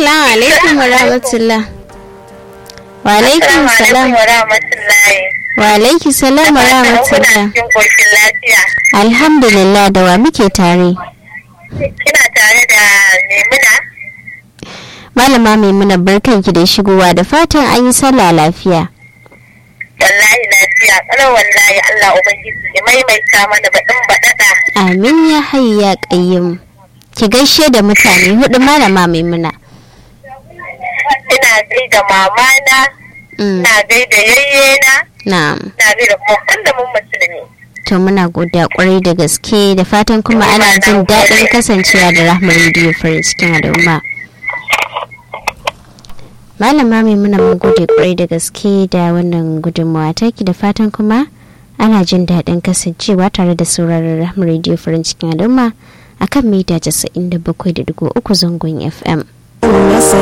Assalamu alaikum wa rahmatullah. Wa alaikum salam. wa rahmatullahi. Wa alaikum salam wa rahmatullah. cikin ƙoshin lafiya. Alhamdulillah da wa muke tare. Kina tare da Maimuna? Malama Maimuna barkanki da shigowa da fatan an yi sallah lafiya. Wallahi lafiya. Ƙarar wallahi Allah Ubangiji ya maimaita mana baɗin baɗaɗa. Amin ya hayyu ya qayyim. Ki gaishe da mutane hudu malama Maimuna. Ina gaida mamana, Mm, ina gaida yayyena, Na'am. ina gaida kuma da mun musulmi. To muna godiya kwarai da gaske da fatan kuma ana jin daɗin kasancewa da rahmar rediyo farin cikin al'umma. Malama mai muna mun gode kwarai da gaske da wannan gudunmawa taki da fatan kuma ana jin daɗin kasancewa tare da sauraron rahmar rediyo farin cikin al'umma akan mita 97.3 zangon FM. Nasa